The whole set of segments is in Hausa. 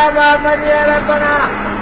ما قد ربنا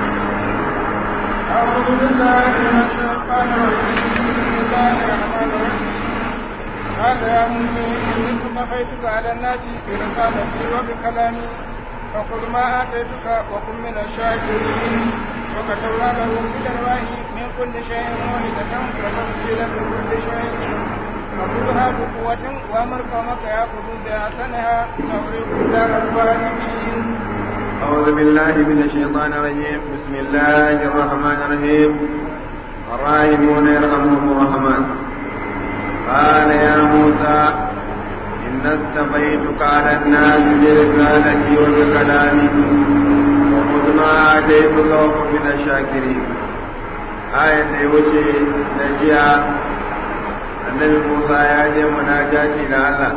أعوذ بالله من الشيطان الرجيم بسم الله الرحمن الرحيم قال يا موسى إني اصطفيتك على الناس برسالتي وبكلامي فخذ ما آتيتك وكن من الشاكرين وكتبنا له في الألواح من كل شيء موعظة وتفصيلا لكل شيء فخذها بقوة وأمر قومك يأخذوا بأحسنها سأريكم دار الفاسقين أعوذ بالله من الشيطان الرجيم بسم الله الرحمن الرحيم الراحمون يرحمهم الرحمن قال يا موسى إن استفيتك على الناس برسالتي وبكلامي وخذ ما آتيتك وكن من الشاكرين آية وجه نجيا النبي موسى يا جي مناجاتي لله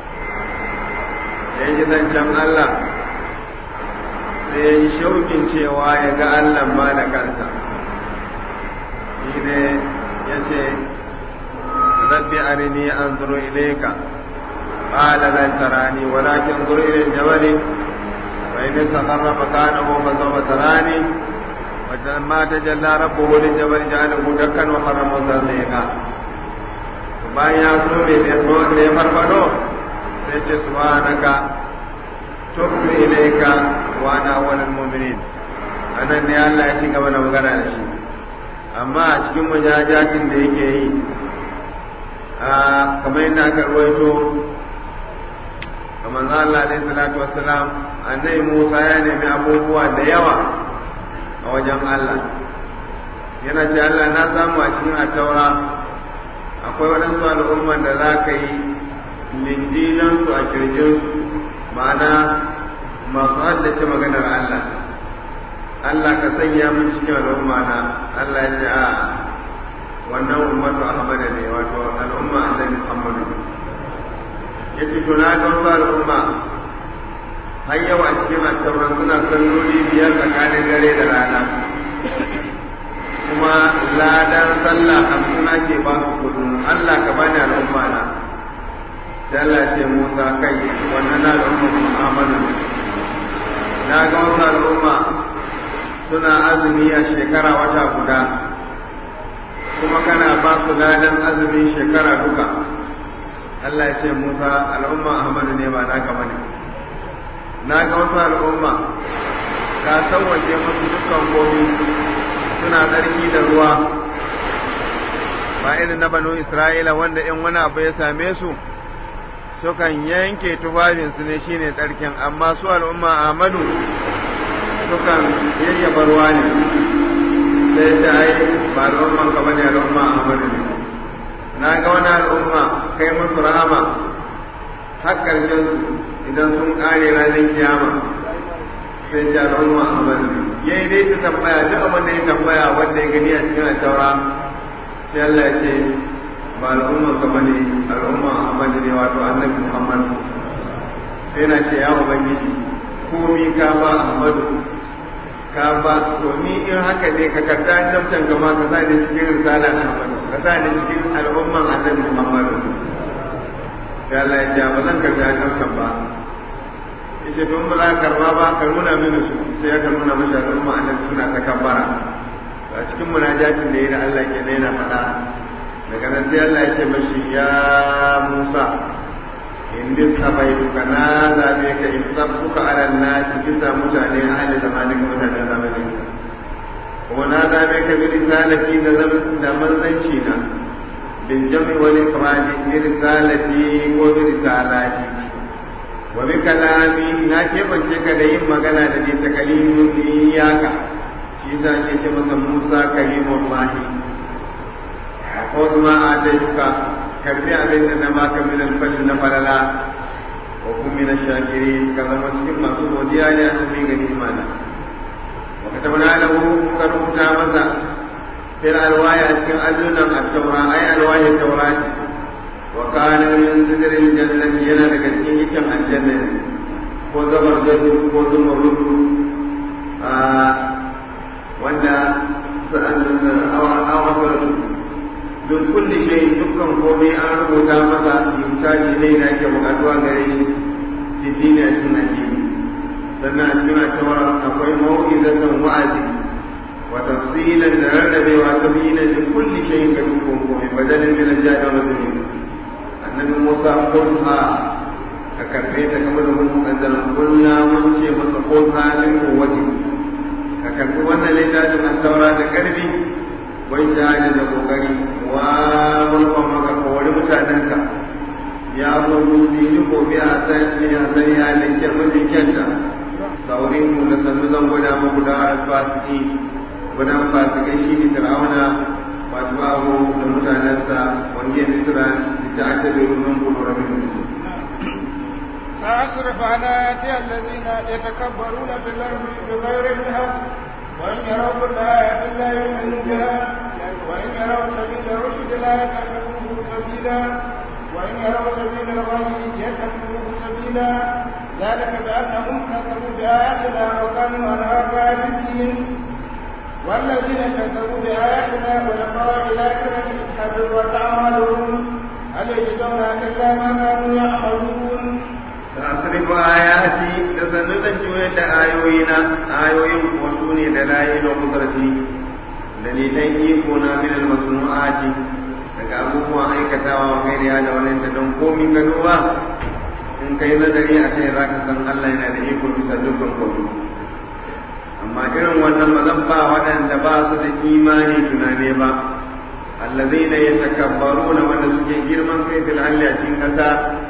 يجي zancen Allah sai ya yi shaukin cewa ya ga Allah ma da kansa shi ne ya ce rabbi arini an zuru ilaika qala lan tarani walakin zuru ila al-jabal wa in istaqarra makanahu fa sawfa tarani wa lamma tajalla rabbuhu lil-jabal ja'alahu dakkan wa harrama zalika bayan ya so ne ne farfado sai ce subhanaka tubtu ilayka wa ana awwalul mu'minin anan ne Allah ya ci gaba da magana da shi amma a cikin mujajatin da yake yi a kamar yadda aka ruwaito kamar Allah alaihi salatu wassalam annabi Musa ya nemi abubuwa da yawa a wajen Allah yana ce Allah na samu a cikin attaura akwai waɗansu al'umman da za ka yi lindilansu a kirjinsu ma'ana masu haddace maganar Allah Allah ka sanya min cikin al'umma na Allah ya ce a wannan ummatu Ahmad ne wato al'umma annabi Muhammad ya ce to na ga wasu al'umma har yau a cikin attauran suna salloli biyar tsakanin dare da rana kuma ladan sallah hamsin ake ba su kullum Allah ka bani al'umma na sai Allah ce Musa kai wannan na al'umma Muhammadu na ga wasu al'umma suna azumi a shekara wata guda kuma kana ba su ladan azumin shekara duka Allah ya ce Musa al'umma Ahmadu ne ba naka bane na ga wasu al'umma ka sauwaje musu dukkan gobe suna tsarki da ruwa ba irin na banu Isra'ila wanda in wani abu ya same su sukan yanke tufafinsu ne shine tsarkin amma su al'umma Ahmadu sukan yayyaba ruwa ne sai ta ai ba al'umman ka bane al'umma Ahmadu ne na ga wani al'umma kai musu rahama har ƙarshen su idan sun ƙare ranar kiyama sai ce al'umma Ahmadu ne yayi dai ta tambaya duk abin da ya tambaya wanda ya gani a cikin taura sai Allah ya ce ba al'umman ka bane al'umma Ahmad ne wato annabi Muhammad sai na ce ya ubangiji komi ka ba Ahmadu ka ba to ni in haka ne ka karta damtan gama ka sa ni cikin risala Ahmadu ka sa ni cikin al'umman annabi Muhammad sai Allah ya ce ba zan karta damtan ba yace to in ba za ka karba ba ka nuna mini su sai ya nuna mashi al'umma annabi suna ta kabbara a cikin munajatin da ya da Allah ke yana faɗa daga nan sai Allah ya ce mashi ya Musa in duk bai duka na zabe ka in sabbuka ala nasi bisa mutane ahli zamanin mutanen zamanin kuma na zabe ka bi risalati da da manzanci na bin jami wal ifradi bi risalati ko bi risalati wa bi kalami na kebance ka da yin magana da ni ta kalimun iyaka shi yasa ake ce masa Musa kalimullahi ko kuma a duka karbi abin da na baka min alfal na falala wa kun min shakiri ka zama cikin masu godiya ne an mi gani imana wa katabna lahu ka rubuta masa fil alwaya cikin allunan at-taura ay alwaya taurati wa kana min sidril jannati yana daga cikin yicin aljanna ko zabar jadu ko zumurrudu a wanda awa don kulli shay dukkan komai an rubuta masa yutaji ne da ke bukatuwa gare shi fi dini a cikin addini sannan a cikin tawara akwai mau'izatan wa'azi wa tafsilan da rarrabewa ta bayyana da kulli shay'in ga dukkan komai badalin min al-jadi wa dunya annabi Musa qulha ka karbe ta kamar da mun kaddara kullu mun ce masa qulha min quwwati ka karbi wannan littafin at-taura da karbi wai jihadi da kokari wa mulkan maka kawari mutanenka ya zo dutse ko biya san ne a san ya linke mafi kyanta saurin mu da sannu zan gwada muku da harar fasiki gudan fasikai shi ne fir'auna wato abu da mutanensa wanda ya misira da ta aka bai rumun gudu rabin mutu سأصرف عن آياتي الذين يتكبرون في الأرض بغير الحق وإن يروا كل آية لا يؤمنوا بها وإن يروا سبيل الرشد لا يتخذوه سبيلا وإن يروا سبيل الغي يتخذوه سبيلا ذلك بأنهم كذبوا بآياتنا وكانوا عنها غافلين والذين كذبوا بآياتنا ولقاء الآخرة حبطت أعمالهم هل يجزون إلا ما كانوا يعملون سأصرف آياتي لسنة جوية آيوينا آيوين وسوني دلائل وقدرتي dalilan iko na min almasnu'ati daga abubuwan aikatawa wa gairi da wani da don komi ka duba in kai nazari a kai zaka san Allah yana da iko bisa dukkan komai amma irin wannan ba zan ba waɗanda ba su da imani tunane ba allazina yatakabbaruna wanda suke girman kai fil alli a cikin kasa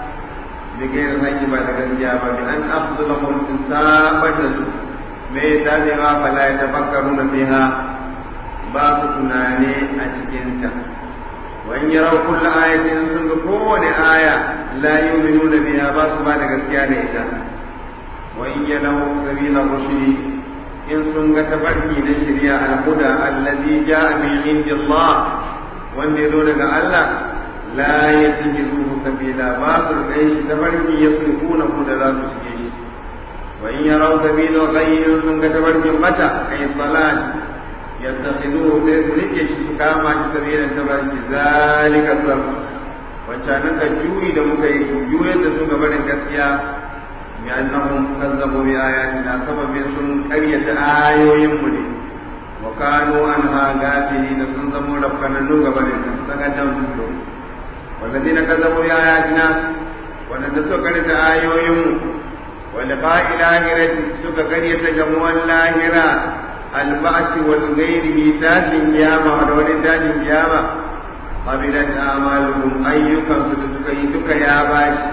bi gairin haƙi ba da gaskiya ba bi an afdalahum in sabata su me dadewa fala yatafakkaruna fiha ba su tunane a cikinta wani yarau kulla ayatin sun ga kowane aya la yu'minuna biha ba su ba da gaskiya da ita wa in yarau sabila rushdi in sun ga tafarki na shari'a al-huda allazi ja'a min indillah wanda ya zo daga Allah la yattakhizuhu sabila ba su kai shi tafarki yasrifuna hu da za su shige shi wa in yarau sabila ghayyin sun ga tafarkin mata kai salat يتخذوه سيسرك شكاما سبيلا تبارك ذلك الصرف wancanan ka juyi da muka yi juyar da su gaba da gaskiya bi annahum kazzabu bi ayatina sababin sun karyata ayoyin mu ne wa kanu anha gafili da sun zama rafkanannu gaba da ta saka dan su walladina kazzabu bi ayatina wanda suka karyata ayoyin mu wa liqa'il akhirati suka karyata jamuwan lahira alba'ati wal ghairihi tashin kiyama da wani tashin kiyama qabilat a'maluhum ayyukan su da suka yi duka ya bashi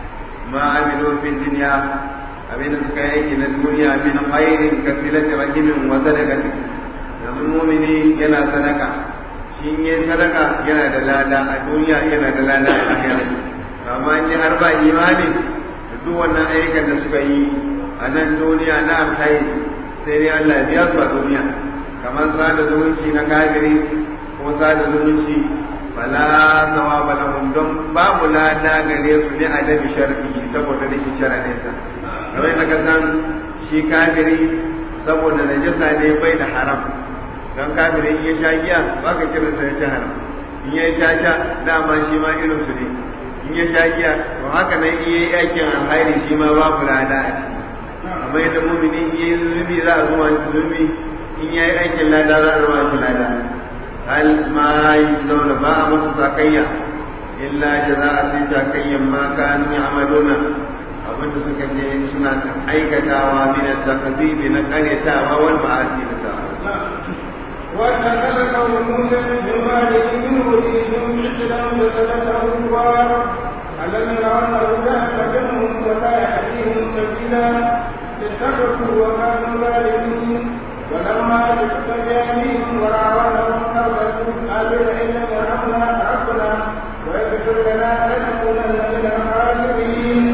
ma amilu fi dunya abin da suka yi na duniya min khairin kasilati rahimin wa sadaqati yanzu mumini yana sadaka shi yin sadaka yana da lada a duniya yana da lada a lahira amma in har ba imani da duk wannan ayyukan da suka yi a nan duniya na alkhairi sai dai Allah ya biya su a duniya kamar sada zumunci na kafiri ko sada zumunci fala sawaba lahum don babu lada gare su ne adabi shar'i saboda rashin sharadin sa kamar da ka san shi kafiri saboda najasa ne bai da haram don kafiri in ya sha giya ba ka kira sa ya ci haram in ya sha sha dama shi ma irin su ne in ya sha giya to haka nan in yayi aikin alkhairi shi ma babu lada a ciki amma yadda mumini in yayi zunubi za a zuwa zunubi in yayi aikin lada za a zuwa shi lada hal ma zauna ba a masa sakayya illa jaza'a sai sakayyan ma kanu ya'maluna abinda suka je suna aikatawa min at-takdhib na qaryatawa wal ma'asi da sa'a واتخذ قوم موسى من بعده من وليهم عجلا فسلكه الغار ألم يروا أنه لا يهتدهم ولا يهديهم سبيلا اتخذوا وكانوا ظالمين ولما جئت بأيديهم وراودهم قربتهم قالوا لئن لم يرحمنا ربنا ويغفر لنا لنكونن من الخاسرين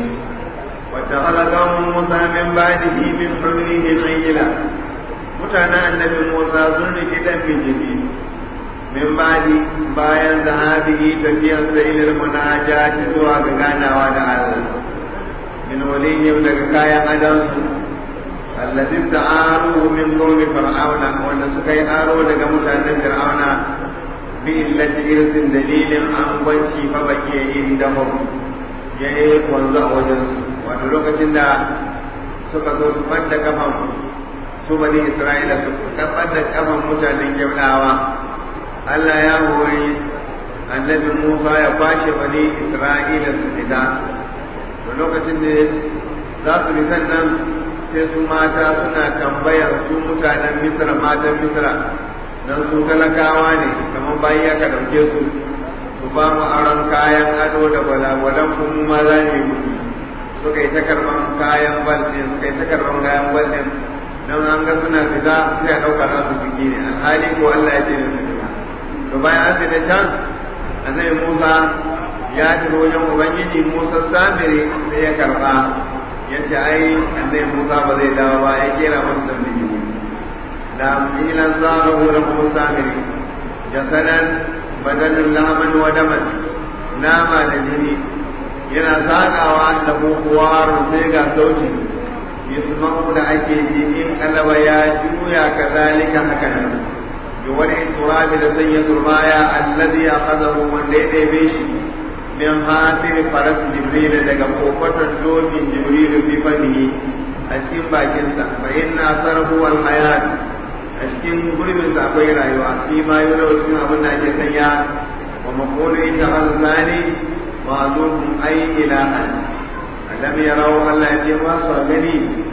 واتخذ قوم موسى من بعده من حلهم عجلا mutanen annabi Musa sun riki dan bijimi min badi bayan zahabihi tafiyar sa ilal munajati zuwa ga ganawa da Allah min walihim daga kayan adansu alladhi ta'aru min qawmi fir'auna wanda suka yi aro daga mutanen fir'auna bi illati irsin dalilin an gwanci fa baki inda mu ya yi wanzu a wajen su wato lokacin da suka zo su ɓadda kafan su bani isra'ila su ɓadda kafan mutanen gyaudawa Allah ya hori annabi Musa ya kwashe bani isra'ila su fita da lokacin da za su fitan nan sai su mata suna tambayar su mutanen misra matan misra don su talakawa ne kamar bayan aka dauke su su ba mu aron kayan ado da gwalagwalan kuma ma za mu yi suka yi ta karban kayan bal ɗin suka yi ta karban kayan bal ɗin don an ga suna fita sai a ɗauka nasu biki ne alhali ko Allah ya ce da su fita to bayan an fita can annabi Musa ya tafi wajen ubangiji Musa samiri sai ya karba ya ce ai annabi Musa ba zai dawo ba ya kera masa tambiji da ilan zalahu lahu samiri jasadan badanin lahaman wa daman nama da jini yana zagawa da kuwar sai ga sauti yasma'u da ake ji in kalaba ya juya kazalika haka nan bi wani turabi da sanya turbaya alladhi akhadahu wanda ya ɗebe shi min hatir faras jibril daga kofatar dokin jibril fi fanihi a cikin bakinsa fa inna sarhu wal hayat a cikin gurbin sa akwai rayuwa fi ma yau cikin abin da ake sanya wa maqulu ita hazani ma'lum ay ilahan alam yarau Allah ya ce ma su gani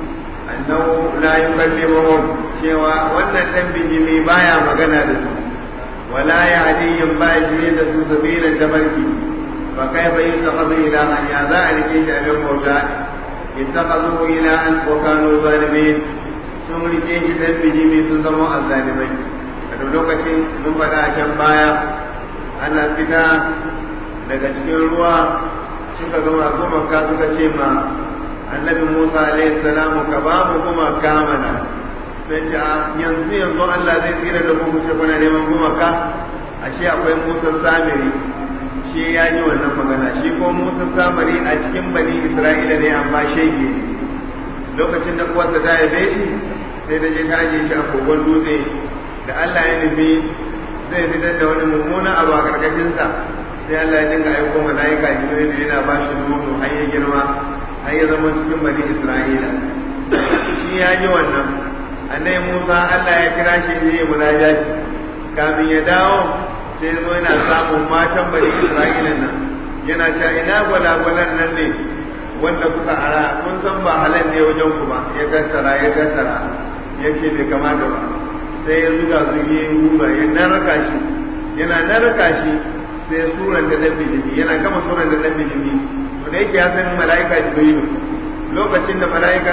annahu la yukallimuhum cewa wannan dan bijimi baya magana da su wala yahdihim ba shi da su sabilan tabarki fa kaifa yattakhadhu ilahan ya za a rike shi abin bauta ittakhadhu ilahan wa kanu zalimin sun rike shi dan bijimi sun zama azzalimai a lokacin mun faɗa a can baya ana fita daga cikin ruwa suka gama gumaka suka ce ma annabi Musa alaihi salamu ka ba mu gumaka mana sai ce a yanzu yanzu Allah zai tsira da mu ce kuna neman gumaka ashe akwai Musa Samiri shi ya yi wannan magana shi ko Musa Samiri a cikin bani Isra'ila ne amma shege ne lokacin da uwarsa ta haife shi sai da je ta aje shi a kogon dutse da Allah ya nufi zai fitar da wani mummuna abu a karkashinsa sai Allah ya dinga aiko mala'ika Jibril yana ba shi nono har ya girma har ya zama cikin bani Isra'ila shi ya ji wannan annabi Musa Allah ya kira shi ne ya munajaci kamin ya dawo sai zo yana samun matan bani Isra'ila nan yana cewa ina gwalagwalan nan ne wanda kuka ara kun san ba halal ne wajen ku ba ya tattara ya tattara ya ce bai kamata ba sai ya zuga zuge ruga ya naraka shi yana naraka shi sai suran da dan bijimi yana gama suran da dan bijimi to da yake ya san mala'ika jibrilu lokacin da mala'ika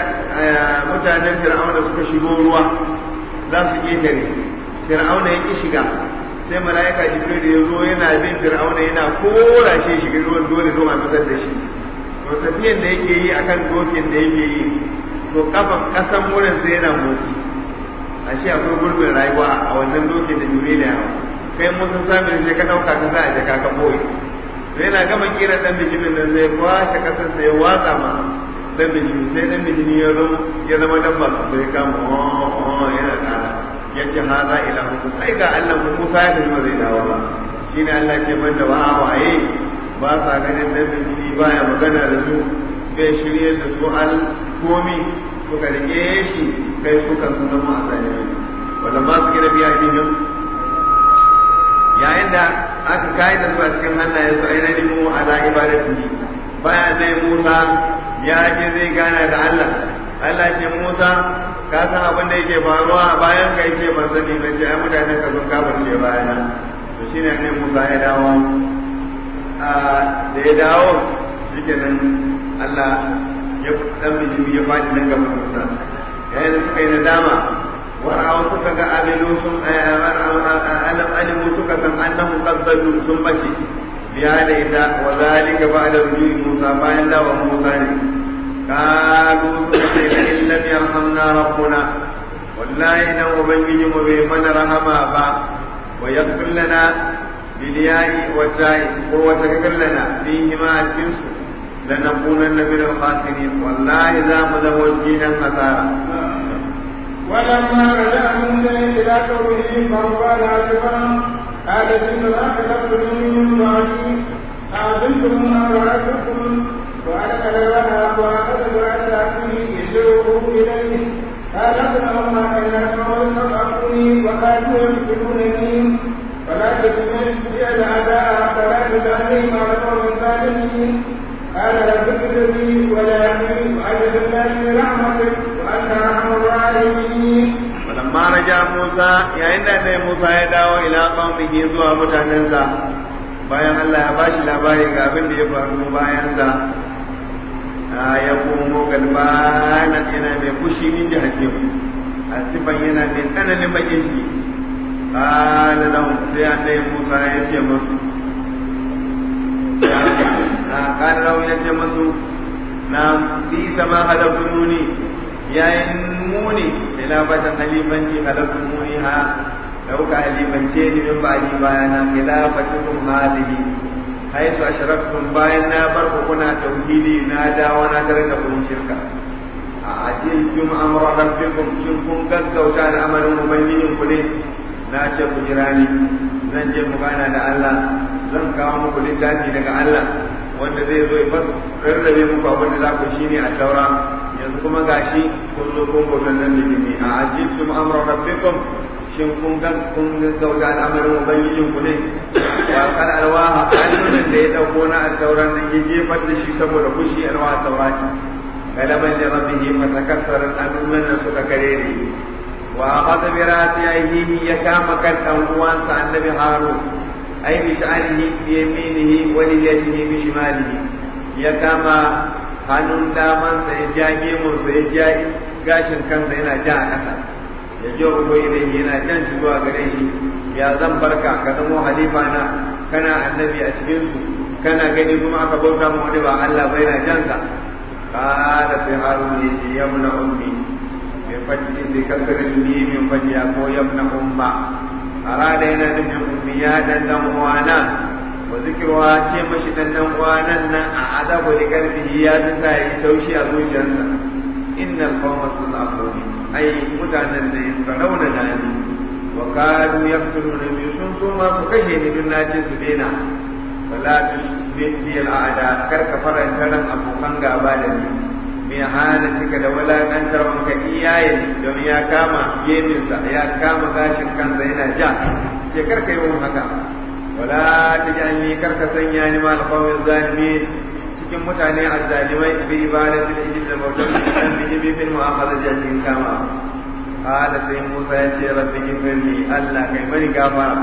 mutanen fir'auna suka shigo ruwa za su ketare fir'auna ya ki shiga sai mala'ika jibrilu ya zo yana bin fir'auna yana kora shi shiga ruwan dole don a fitar da shi to tafiyan da yake yi akan dokin da yake yi to kafan kasan wurin sai yana motsi ashe akwai gurbin rayuwa a wannan dokin da jibrilu ya hawa kai musu samun sai ka ɗauka ka sa a jaka ka boye to yana gama kira dan bijimin nan zai kwashe kasar sai ya watsa ma dan bijimi sai dan bijimi ya zama ya zama dabba su sai kama oh yana kara ya ce ha za ila hu ai ga Allah mu Musa ya tafi zai dawo ba shine Allah ce man da wa'a waye ba sa ganin dan bijimi baya magana da su bai shirye da su al komi suka rike shi kai suka su zama a tsaye wanda ba su gina biya idin yayin da aka kai da zuwa cikin hannayen su ainihin mu ala ibadati bayan dai Musa ya je zai gana da Allah Allah ce Musa ka san abin da yake faruwa bayan kai ce ban sani ban ce ai mutanen ka sun kafirce bayana to shine ne Musa ya dawo a da ya dawo shikenan Allah ya dan bijimi ya faɗi nan gaban Musa yayin da suka yi nadama wara'au suka ga abilu sun alam alimu suka san annahu qaddalu sun bace biya da ita wa zalika ba'da rujui Musa bayan dawa Musa ne kalu suka ce la in lam yarhamna rabbuna wallahi dan ubangiji mu bai mana rahama ba wa yaghfir lana bil ya'i wa ta'i ko wa taghfir lana fihi ma cikin su lanakunanna min al-khasirin wallahi za mu zama cikin hasara ولما رجع موسى إلى قومه فقال آسفا قال بما خلقتني من بعدي أعزلتم أمر ربكم وألقى الألواح وأخذ برأس أخيه ارجعوا إليه قال ابن أمة إن قوم تبعوني وكانوا يقتلونني فلا تسمع بي الأعداء فلا تجعلني مع القوم الظالمين قال رب اغفر لي ولا يحمل وأجعل من رحمتك وأنت أرحم الراحمين ولما رجع موسى يا إن موسى يدعو إلى قومه زوا متعننسا bayan Allah ya bashi labari ga abin da ya faru bayansa ya komo galbana yana mai fushi min da hakim a sifan yana mai tsananin bakin shi ƙala lahum sai annabi Musa ya ce musu na ƙala lahum ya ce musu na bi sama halafuni yayin muni ila batan halifanci halafuni ha dauka halifance ni min ba'di bayana khilafatukum hadhihi haitu ashraktum bayan na bar ku kuna tauhidi na dawo na tare da kun shirka a ajiltum amra rabbikum shin kun gaggauta al'amarin ubangijin ku ne na ce ku jira ni zan je mu gana da Allah zan kawo muku littafi daga Allah wanda zai zo ya fas rarrabe muku abin da za ku shine a taura yanzu kuma gashi kun zo kun bautan nan da jini a ajiltum amra rabbikum shin kun ga kun gaggauta al'amarin ubangijin ku ne wa kal alwaha annunan da ya dauko na al-tauran nan ya jefar da shi saboda kushi alwaha taurati galaban da rabbihi fa takassara annunan nan suka kare ne wa akhadha bi ra'sihi ya kama kan dan uwansa annabi harun ay bi sha'anihi bi yaminihi wa liyadihi bi shimalihi ya kama hannun damansa ya ja gemunsa ya ja gashin kansa yana ja a ƙasa ya je ugo ilaihi yana jan shi zuwa gare shi ya zan barka ka zamo halifa na kana annabi a cikin su kana gani kuma aka bauta mu wani ba Allah bai na jansa qala sai harun ne shi yamna ummi bi fajri bi kasrin mi min fajya ko yamna umma arada yana nufin ummi ya dan dan uwana wa zikruha ce mashi dan dan uwanan nan a adabu da karfihi ya tsaya yi taushi a zuciyarsa innal qawma sunafuni ai mutanen da suka rauna da ni wa kadu yaqtuluna bi sun so ma su kashe ni dun nace su daina wala tushbih bi al'ada kar ka faranta ran abokan gaba da ni me hana cika da walakantar wanka iyaye don ya kama geminsa ya kama gashin kansa yana ja ce kar ka yi mun haka wala tajalni kar ka sanya ni mal qawmi zalimin cikin mutane azzalimai bi ibadatul ijil da bautar dan bi bi fil mu'akhadha jatin kama qala sai Musa ya ce rabbi ghfirli Allah kai mani gafara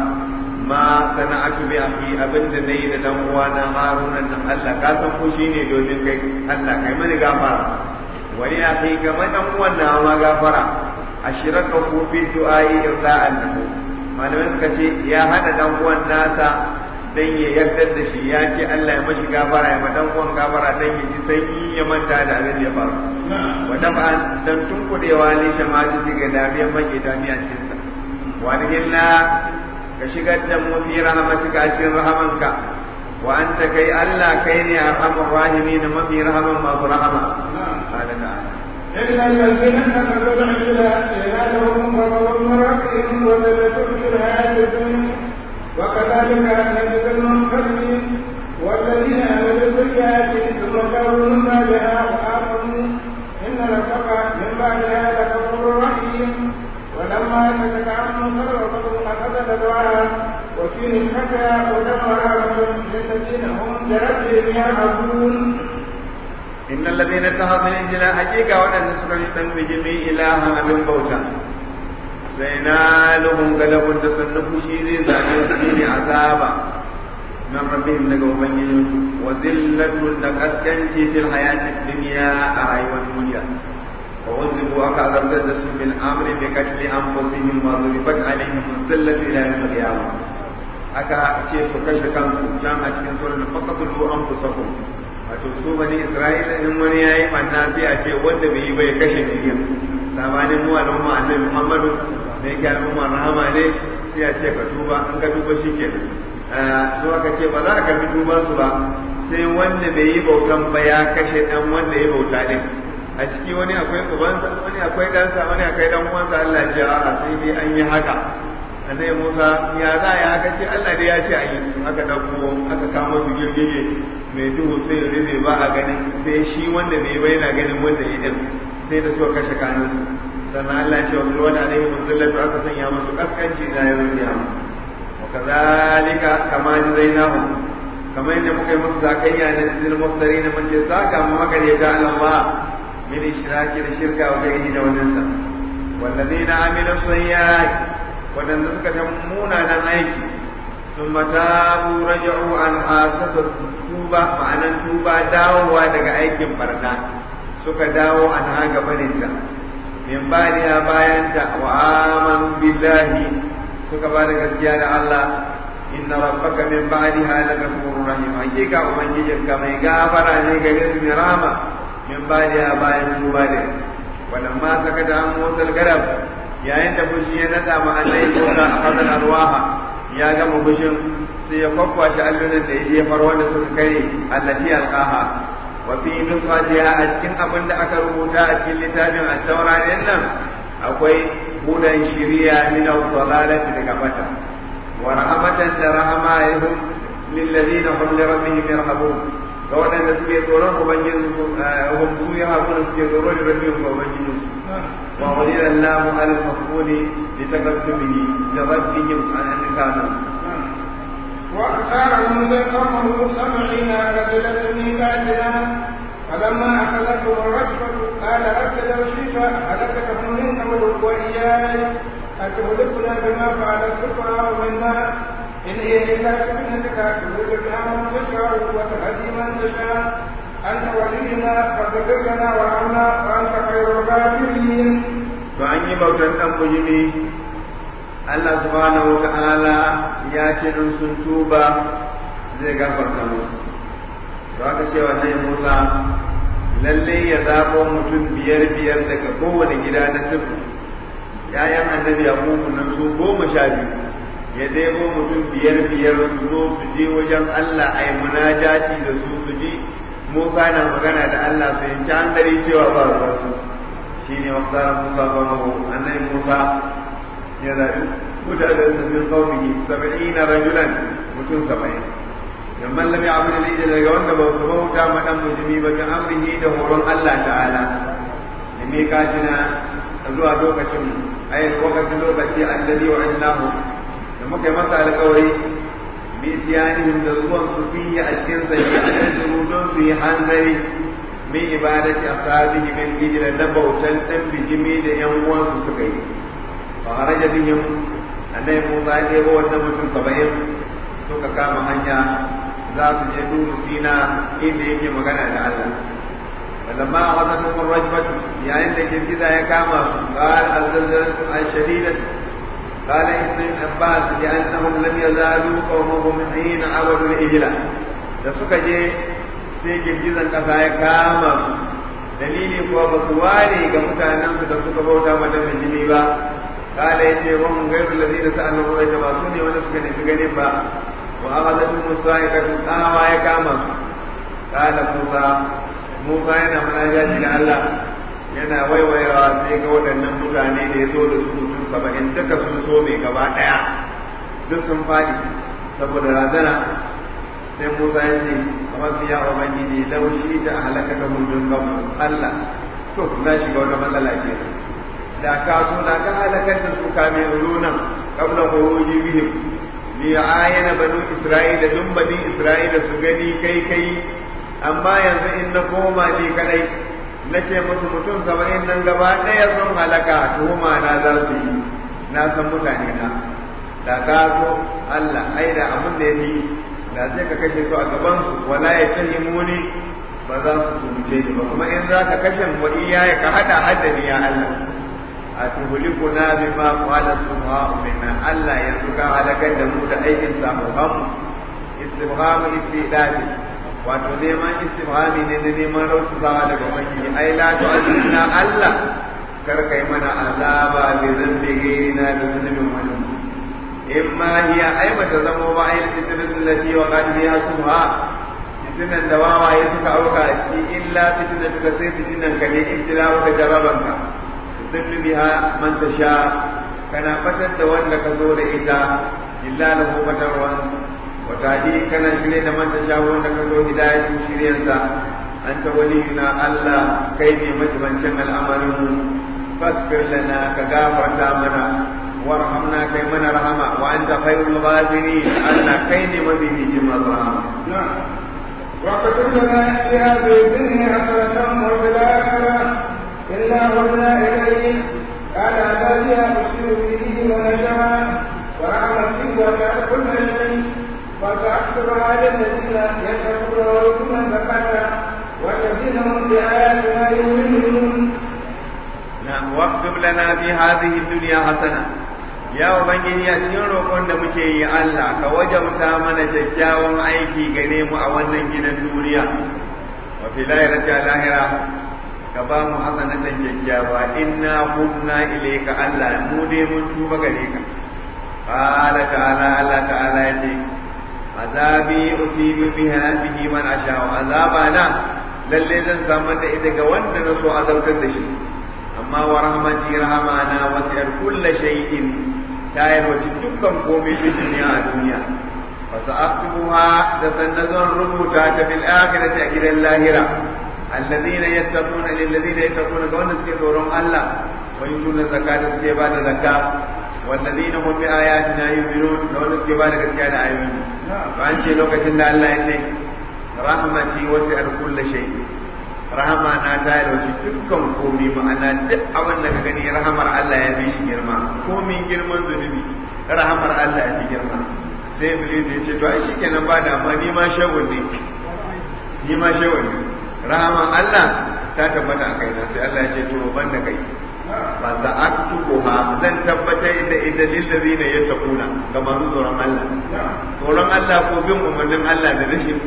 ma sana'atu bi akhi abinda nayi da dan uwa na Haruna nan Allah ka san ko shine domin kai Allah kai mani gafara wani akhi kamar dan uwan na ma gafara ashiraka ku fi du'ai irda'an lahu malamai suka ce ya hada dan uwan nasa dan ya yarda da shi ya ce Allah ya mashi gafara ya madan uwan gafara dan ya ji sanyi ya manta da abin da ya faru wa dafa dan tunkudewa ne shamati ga dariyan maki damiya cikin sa wa hilla ka shigar da mu fi rahmatika cikin rahamanka wa anta kai Allah kai ne arhamur rahimin mafi rahaman masu rahama qala ta'ala إلا الذين كفروا العجل أتينا لهم غضب من ربهم وذلتهم في الحياة الدنيا وكذلك نجزي المنكرين والذين عملوا السيئات ثم تابوا من بعدها وآمنوا إن ربك من بعدها لغفور رحيم ولما سكت عن موسى الغضب أخذ الدعاء وفي نعمتها ودمر للذين هم بربهم يعبدون إن الذين اتخذوا الإنجيل حقيقة وأن سكر بجميع إلها من بوتا سينالهم غلب تصنف شيء ذات الدين عذابا من ربهم لقوا بنيهم وذلة لقسكنتي في الحياة الدنيا أرأي والدنيا وعذبوا أكثر ذلك بالأمر بقتل أنفسهم وضربت عليهم الذلة إلى يوم القيامة aka ce su kashe kansu can a cikin sunan faqatulu anfusakum wato su bani isra'ila in wani yayi manna sai a ce wanda bai yi bai kashe niyya sabanin mu al'umma annabi muhammadu da yake al'umma rahama ne sai a ce ka tuba in ka tuba shikenan to aka ce ba za ka karbi tuban su ba sai wanda bai yi bautan ba ya kashe dan wanda ya bauta din a ciki wani akwai ubansa wani akwai ɗansa wani akwai dan uwansa Allah ya ce a'a sai dai an yi haka annabi Musa ya za ya haka ce Allah dai ya ce a yi aka dauko aka kama su girgije mai duhu sai rufe ba a ganin sai shi wanda bai bai na ganin wanda ya din sai da suka kashe kanunsu sannan Allah ce wa bil wani alaihi muzallatu aka sanya musu kaskanci na yau kiyama wa kadhalika kama jazainahum kamar yadda muka yi musu zakayya na zil muftarin mun ce zaka mu magareta Allah min ishraki da shirka wa gairi da wannan sa wallazina amilu sayyiat wadanda suka ta munanan aiki ثم تابوا رجعوا عن حاسة tuba ma'anan tuba dawowa daga aikin barna suka dawo an haga baninta min baniya bayanta wa amanu billahi suka ba da gaskiya da Allah inna rabbaka min ba'diha lagafurur rahim hakika ubangijinka mai gafara ne gare su mai rama min baniya bayan tuba da wannan ma saka da an motsal garab yayin da fushi ya nada ma annai ko da akadal arwaha ya gama fushin sai ya kwakwashe allunan da ya jefar wanda suka kai allati alqaha wa fi nusfatiha a cikin abin da aka rubuta a cikin littafin at-taura din nan akwai hudan shiriya min al-dalalati daga bata wa rahmatan da rahama yahum lil ladina hum li rabbihim yarhabun ga waɗanda suke tsoron ubangiji hum su ya hakuna suke tsoron rabbihim ga ubangiji wa walila Allahu al-mafuni li taqaddumihi li rabbihim an kanu واختار موسى قومه سبعين رجلا ميقاتنا فلما اخذتهم الرجفه قال رب لو شئت هلكتهم من قبل واياي اتهلكنا بما فعل السفهاء منا ان هي الا فتنتك تضل بها من تشاء وتهدي من تشاء انت ولينا فاغفر لنا وارحمنا وانت خير الغافرين. فأني بوتن أم Allah subhanahu wa ta'ala ya ce in sun tuba zai gafarta musu to aka ce wa nai Musa lalle ya zabo mutum biyar biyar daga kowane gida na sirri yayan annabi Yakubu nan su goma sha biyu ya debo mutum biyar biyar su zo su je wajen Allah ai munajati da su su ji Musa na magana da Allah su yanki hankali cewa ba ruwansu shine waqtara Musa qawmahu annabi Musa ya zaɓi mutanen da min qaumihi sab'ina rajulan mutum saba'in yamman lam ya'budu al daga wanda ba su bauta ma dan mujimi ba ga amrihi da horon Allah ta'ala da me katina zuwa lokacin ayin lokacin lokaci alladhi wa'annahu da muka yi masa alƙawari bi tiyanihim da zuwan su fiye a cikin zai a cikin don su yi hanzari min ibadati ashabihi min ijra na bautan dan bijimi da yan uwansu suka yi فخرج بهم annabi Musa ya ɗebo wannan mutum saba'in suka kama hanya za su je duru sina inda yake magana da Allah falamma akhadhatuhum ar-rajfatu yayin da girgiza ya kama su qal al-zalzalatu al-shadidatu قال ابن عباس لأنهم لم يزالوا قومهم حين عبدوا الإجلة da suka je sai girgizan ƙasa ya kama su dalili kuwa ba su ware ga mutanensu da suka bauta mata jini ba قال يتي وهم غير الذين سألوا الرجل ما سني ولا سكن في با وأخذتهم الصاعقة آوى يكاما قال موسى موسى yana munajati da Allah yana waiwayawa sai ga waɗannan mutane da ya zo da su mutum saba'in duka sun so mai gaba ɗaya duk sun faɗi saboda razana sai Musa ya ce kamar ya ubangiji laushi ta halaka ta mulkin Allah to na shiga wata matsala kenan da ka so da ka halakar da su kame runan kabla khuruji bihim li ayana banu isra'ila dun bani isra'ila su gani kai kai amma yanzu in na koma ni kadai na ce musu mutum saba'in nan gaba ɗaya sun halaka tuhuma na za su yi na san mutane na da ka so Allah ai da abin da ya fi da sai ka kashe su a gaban su wala ya tahimuni ba za su tumce ni ba kuma in za ka kashe wa iyaye ka hada haddani ya Allah atuhlikuna bima qala subhanahu minna Allah yanzu ka halakar da mu da aikin samuhan istifham istidadi wato neman istifhami ne da neman rausawa daga ubangiji ai la tu'azzina Allah kar kai mana azaba bi zambi gairina da zunubin wani imma hiya ai bata zamo ba ai fitnatul lati wa qad biha subha fitnan da wawaye suka auka a ciki illa fitnatuka sai fitnan ka ne ibtila'u ka jarabanka tudillu biha man tasha kana fatar da wanda ka zo da ita illa lahu fatarwan wa tahdi kana shirye da man tasha wanda ka zo hidayatu shiryansa anta waliyuna Allah kai ne majibancin al'amarin mu fasbir lana ka gafarta mana warhamna kai mana rahama wa anta khairul ghafirin Allah kai ne mabibicin masu rahama واكتب لنا في هذه الدنيا حسنة وفي الآخرة إنا هدنا إليك قال الذي أبشر به ونشرا ورحمتي وسعت كل شيء فسأكتبها للذين يتقون ويؤتون الزكاة والذين هم بآياتنا يؤمنون نعم واكتب لنا في هذه الدنيا حسنة ya ubangiji a cikin roƙon da muke yi Allah ka wajabta mana kyakkyawan aiki gare mu a wannan gidan duniya wa fi lahirati lahira ka ba mu hasanatan kyakkyawa inna kunna ilayka Allah mu dai mun tuba gare ka qala ta'ala Allah ta'ala ya ce azabi usibu biha bihi man asha wa azabana lalle zan samar da ita ga wanda na so azabtar da shi amma wa rahmati rahmana wasi'ar kulli shay'in ta yarwaci dukkan komai fi duniya a duniya fa sa'aktubuha da sannan zan rubuta ta bil akhirati a gidan lahira alladhina yattaquna lil ladina yattaquna ga wanda suke tsoron Allah wa yutuna zakata suke ba da zakka والذين هم بآياتنا يؤمنون لو نسكي بارك كان آيون فأن شيء لو كتن الله يشيء رحمتي وسع كل شيء rahama na ta yalwaci dukkan komi ma'ana duk abin da ka gani rahamar Allah ya fi shi girma komin girman zunubi rahamar Allah ya fi girma sai Iblis ya ce to ai shikenan ba da amma ni ma shawun ne ni ma shawun ne rahamar Allah ta tabbata a kaina sai Allah ya ce to ban da kai ba za a tukuha zan tabbatar da ita lillazina yattaquna ga masu tsoron Allah tsoron Allah ko bin umarnin Allah da rashin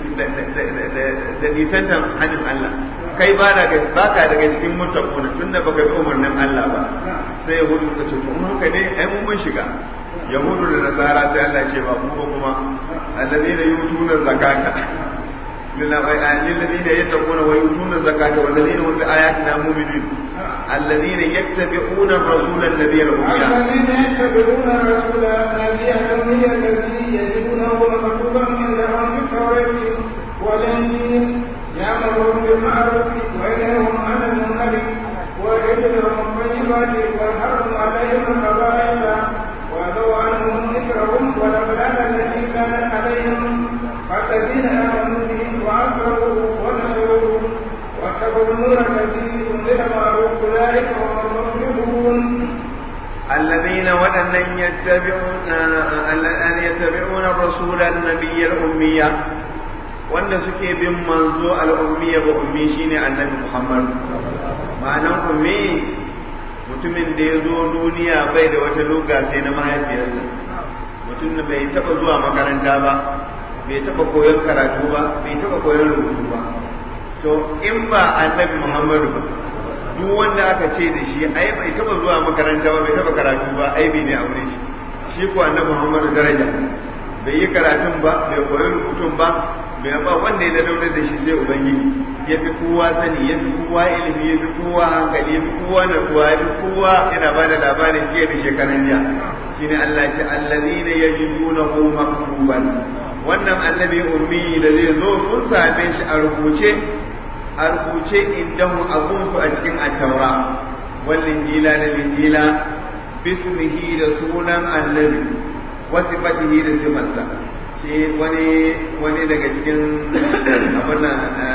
da nisantar hannun Allah kai ba da ba ka daga cikin muttaquna tunda baka bi umarnin Allah ba sai yahudu suka ce to haka ne ai mun mun shiga yahudu da nasara sai Allah ce ba kuma kuma alladheena yutuna zakata للذين يتقون ويؤتون الزكاة والذين هم بآياتنا مؤمنون الذين يتبعون الرسول النبي الأمي الذين يتبعون الرسول النبي الأمي الذي يجدونه مكتوبا عندهم في التوراة والإنجيل يأمرهم بالمعروف وينهاهم عن المنكر ويجعلهم الطيبات ويحرم عليهم الخبائث ويضع عنهم ذكرهم والأغلال التي كانت عليهم فالذين آمنوا به وعزروه ونصروه واتقوا النور الذي أنزل معه أولئك هم المفلحون الذين ودن يتبعون أن يتبعون الرسول النبي الأمية wanda suke bin manzo al'ummiya ba ummi shine annabi Muhammad ma'anan ummi mutumin da ya zo duniya bai da wata luga sai na mahaifiyarsa mutum da bai taba zuwa makaranta ba bai taba koyon karatu ba bai taba koyon rubutu ba to in ba annabi Muhammadu ba duk wanda aka ce da shi ai bai taba zuwa makaranta ba bai taba karatu ba ai bai ne aure shi shi ko annabi Muhammadu daraja bai yi karatun ba bai koyi rubutun ba bai ba wanda ya daure da shi sai ubangiji ya fi kowa sani ya fi kowa ilimi ya fi kowa hankali ya fi kowa natsuwa ya fi kowa yana ba da labarin jiya da shekaran jiya shine Allah ce allazina yajidunahu maktuban wannan annabi ummi da zai zo sun same shi a rubuce a rubuce indahu abunsu a cikin attaura wallin jila da linjila bismihi da sunan annabi wasu fatihi da sifarsa shi wani wani daga cikin abin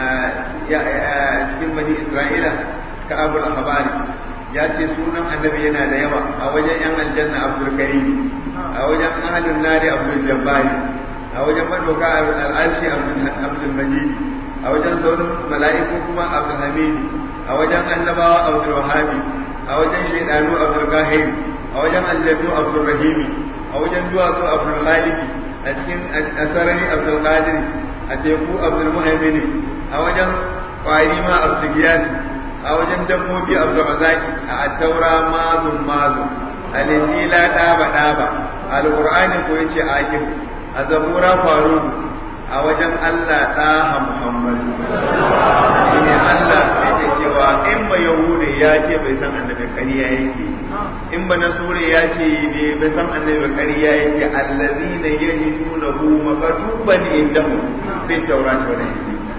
cikin bani isra'ila ka abul ahbari ya ce sunan annabi yana da yawa a wajen yan aljanna abdul karim a wajen ahlun nari abdul jabbari a wajen madoka al'arshi abdul majid a wajen sauran mala'iku kuma abdul hamidi a wajen annabawa abdul wahabi a wajen shaidanu abdul kahiri a wajen aljannu abdul rahimi a wajen duwatsu abdul khaliki a cikin asarari abdul qadir a teku abdul muhaimini a wajen kwari ma abdul giyasi a wajen dabbobi abdul razaki a attaura mazun mazun a linjila ɗaba ɗaba alƙur'ani ko yace akim a zabura faru a wajen allah ɗaha muhammad shine allah yake cewa in ba yahude ya ce bai san annabin ƙarya yake in ba nasure ya ce ne bai san annabi ƙarya yake allazina yajidunahu maktuban indahum fi tawrat wa injil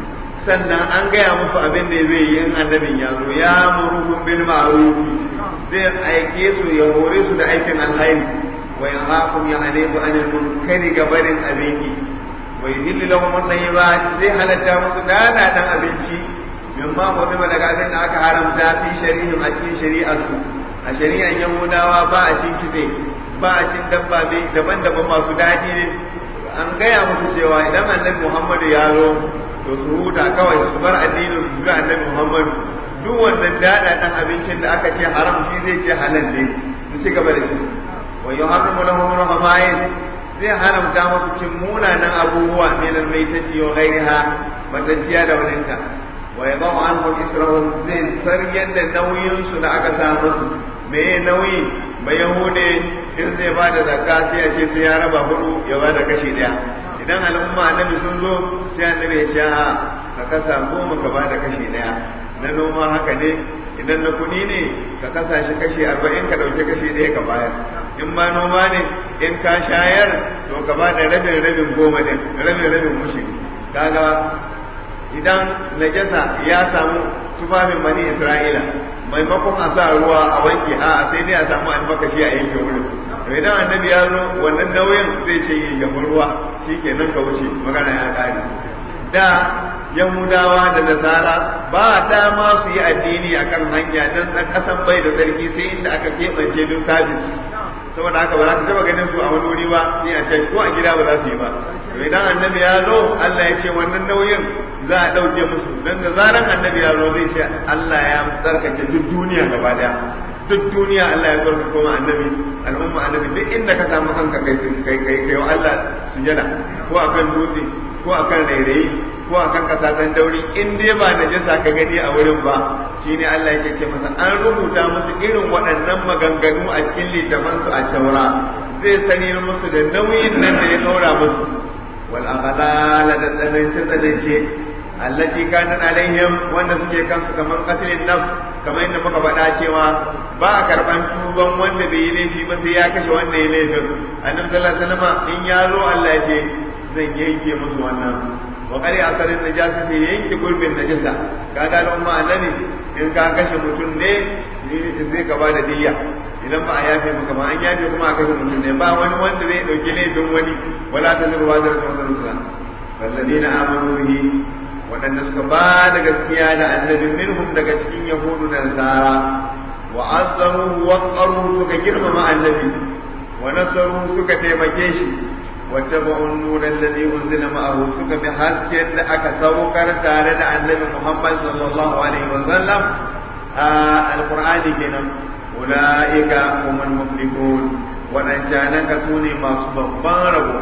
sannan an gaya musu abin da zai yi in annabin ya zo ya muruhum bil ma'ruf zai aike su ya hore su da aikin alhairi wa yanhaqum ya hanifu anil munkari gabarin abinki wa yudillu lahum at-tayyibat zai halatta musu dana dan abinci mimma hudima daga abin da aka haramta fi shari'in a cikin shari'ar su a shari'ar yahudawa ba a cin kitse ba a cin dabba daban-daban masu daɗi ne an gaya musu cewa idan annabi muhammadu ya zo to su huta kawai su bar addinin su ga annabi muhammadu duk wannan daɗa ɗan abincin da aka ce haram shi zai ce halal ne su ci gaba da shi wa yuharrimu lahum rahmain zai haramta musu cin munanan abubuwa min al-maitati wa ghayriha matanciya da waninta wa yadau anhum israhum zai saryan da nauyin su da aka sa musu me nauyi ba yahude in zai ba da zakka sai ya ce sai ya raba hudu ya ba da kashi daya idan al'umma annabi sun zo sai annabi ya ce a ka kasa goma ka ba da kashi daya na noma haka ne idan na kuɗi ne ka kasa shi kashi arba'in ka ɗauki kashi ɗaya ka bayar in ma noma ne in ka shayar to ka ba da rabin rabin goma ne rabin rabin mushi kaga idan najasa ya samu tufafin bani isra'ila maimakon a sa ruwa a wanke a sai dai a samu almakashi a yanke wurin to idan annabi ya zo wannan nauyin zai ce yi gaban ruwa shikenan ka wuce magana ya kare da yahudawa da nasara ba dama su yi addini akan hanya don ɗan ƙasan bai da sarki sai inda aka keɓance don sabis saboda haka ba za ka taɓa ganin su a wani wuri ba sai a ce ko a gida ba za su yi ba to idan annabi ya zo Allah ya ce wannan nauyin za a ɗauke musu don da zaran annabi ya zo zai ce Allah ya tsarkake duk duniya gaba daya duk duniya Allah ya tsarkake kuma annabi al'umma annabi duk inda ka samu kanka kai kai kai kai Allah sujada ko akan dutse ko akan rairayi ko akan kasa dan dauri in dai ba najasa ka gani a wurin ba shine Allah yake ce masa an rubuta musu irin waɗannan maganganu a cikin littafansu a taura zai sani musu da nauyin nan da ya ɗaura musu wal aghlala da tsanance tsanance allati kanat alaihim wanda suke kansu kaman qatlin nafs kamar yadda muka faɗa cewa ba a karɓan tuban wanda bai yi laifi ba sai ya kashe wanda ya laifin annabi sallallahu alaihi wasallam in ya zo Allah ya ce zan yanke musu wannan wa qari asarin najasa sai yanke gurbin najasa kaga al'umma annabi in ka kashe mutum ne zai ka bada diyya idan ba a yafe maka ba an yafe kuma a kashe mutum ne ba wani wanda zai dauki laifin wani wala ta zurwa da rasul walladina amanu bihi waɗanda suka ba da gaskiya da annabin minhum daga cikin yahudu da nasara wa azzaruhu wa qaruhu suka girmama annabi wa nasaruhu suka taimake shi wa tabu'u an-nur alladhi unzila ma'ahu suka bi hasken da aka saukar tare da annabi Muhammad sallallahu alaihi wa sallam alqur'ani kenan ulaika humul muflihun waɗancanan ka su ne masu babban rabo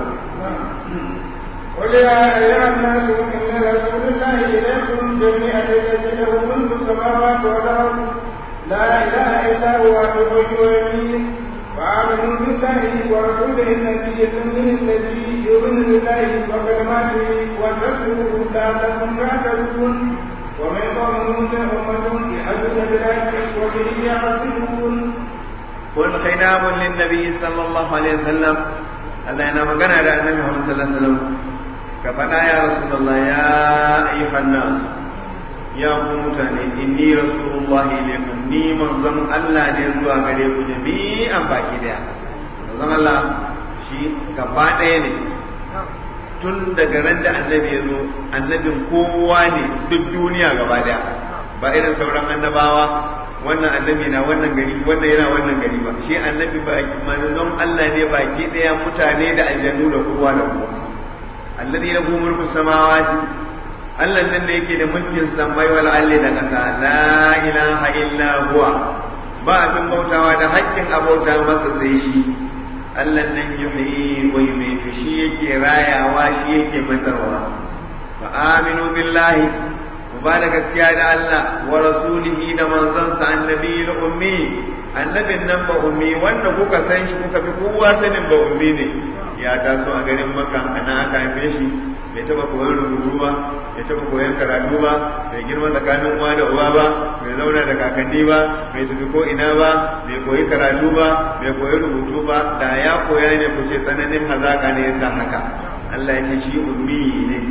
قل يا أيها الناس إن رسول الله إليكم جميعا الذي له ملك السماوات والأرض لا إله إلا هو يحيي ويميت فآمنوا بالله ورسوله النبي الأمي الذي يؤمن بالله وكلماته واتقوه لعلكم تعتدون ومن قوم موسى أمة يحدث بالحق وبه يعدلون قل خطاب للنبي صلى الله عليه وسلم Allah yana magana da annabi Muhammad sallallahu alaihi wasallam ka faɗa ya rasulullah ya ayyuhan nas ya ku mutane inni rasulullahi ilaykum ni manzon Allah ne zuwa gare ku jami'an baki daya manzon Allah shi gaba ɗaya ne tun daga ran da annabi ya zo annabin kowa ne duk duniya gaba daya ba irin sauran annabawa wannan annabi na wannan gari wannan yana wannan gari ba shi annabi ba manzon Allah ne baki daya mutane da aljannu da kowa da kowa alladhi lahu mulku samawati Allah nan da yake da mulkin samai wal ardi da kasa la ilaha illa huwa ba abin bautawa da haƙƙin abauta masa sai shi Allah nan yuhyi wa yumiitu shi yake rayawa shi yake matarwa fa aminu billahi ku ba da gaskiya da Allah wa rasulihi da manzansa annabi ummi annabin nan ba ummi wanda kuka san shi kuka fi kowa sanin ba ummi ne ya taso a garin makka ana aka haife shi bai taba koyon rubutu ba bai taba koyon karatu ba bai girma tsakanin uwa da uwa ba bai zauna da kakanni ba bai tafi ko ina ba bai koyi karatu ba bai koyi rubutu ba da ya koya ne ku ce tsananin hazaka ne yasa haka Allah ya ce shi ummi ne